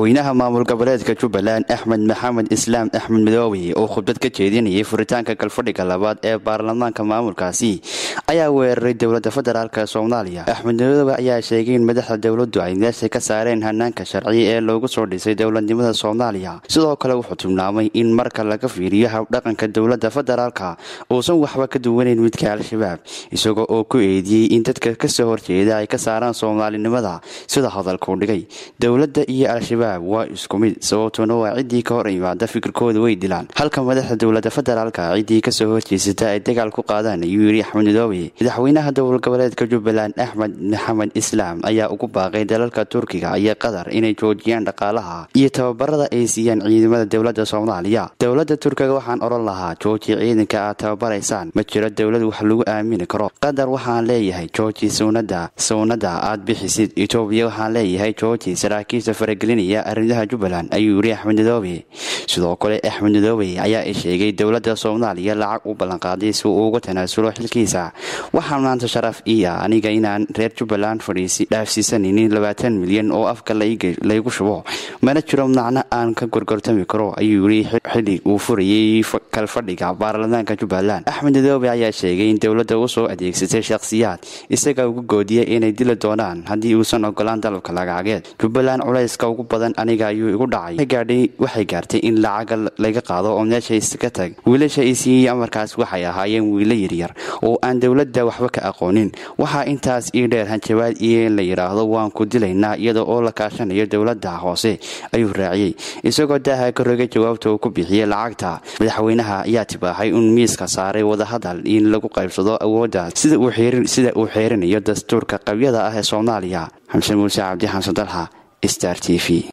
madaxweynaha maamul goboleedka jubbaland axmed maxamed islaam axmed madoobe oo khudbad ka jeedinayay furitaanka galfadhiga labaad ee baarlamaanka maamulkaasi ayaa weeraray dowladda federaalk soomaaliya axmed madoobe ayaa sheegay in madaxda dowladdu ay meesha ka saareen hanaanka sharci ee loogu soo dhisay dowladnimada soomaaliya sidoo kale wuxuu tilmaamay in marka laga fiiriyo habdhaqanka dowladda federaalka uusan waxba ka duwanayn midka al-shabaab isagoo oo ku eediyey in dadka kasoo horjeeda ay ka saaraan soomaalinimada sida hadalkuu dhigay dowladda iyo al-shabaab waa isku mid sababtuna waa ciddii ka hor imaada fikirkooda way dilaan halka madaxda dowladda federaalka ciddii kasoo horjeesata ay dagaal ku qaadaan ayuu yidhi axmed madoobe madaxweynaha dowlad goboleedka jubbaland axmed maxamed islaam ayaa ugu baaqay dalalka turkiga iyo qatar inay joojiyaan dhaqaalaha iyo tababarada ay siiyaan ciidamada dowladda soomaaliya dowladda turkiga waxaan odhan lahaa jooji ciidanka aad tababaraysaan ma jiro dowlad wax lagu aamini karo qatar waxaan leeyahay jooji suwnada suwnada aad bixisid etoobiya waxaan leeyahay jooji saraakiisha faragelinaya arrimaha jubbaland ayuu yidhi axmed madoobe sidoo kale axmed madoobe ayaa i sheegay dowladda soomaaliya lacag u ballanqaaday si uu uga tanaasulo xilkiisa waxaa maanta sharaf iya aniga inaan reer jubbaland fadhiisi dhaafsiisanaynin labaatan milyan oo afka laygu shubo mana jiro macno aan ka gorgortami karo ayuu yidhi xili uu furayay kalfadhiga baarlamaanka jubbaland axmed madoobe ayaa sheegay in dowladda u soo adeegsatay shakhsiyaad isaga ugu goodiyay inay dili doonaan haddii uusan ogolaan dalabka lagacageed jubbaland culayska ugu badan aniga ayuu igu dhacay waxay gaartay in lacaga laga qaado oo meesha iska tag wiilasha i siiyey amarkaas waxay ahaayeen wiilo yaryar oo aan dowladda waxba ka aqoonin waxaa intaas ii dheer hanjabaad iyo in la yidhaahdo waan ku dilaynaa iyada oo la kaashanayo dowladda hoose ayuu raaciyey isagoo daaha ka rogay jawaabta uu ku bixiyey lacagta madaxweynaha ayaa tibaaxay in miiska saaray wadahadal in lagu qaybsado awoodda sida uu xeerinayo dastuurka qabyada ah ee soomaaliya xamse muuse cabdi xamsan dalxa star t v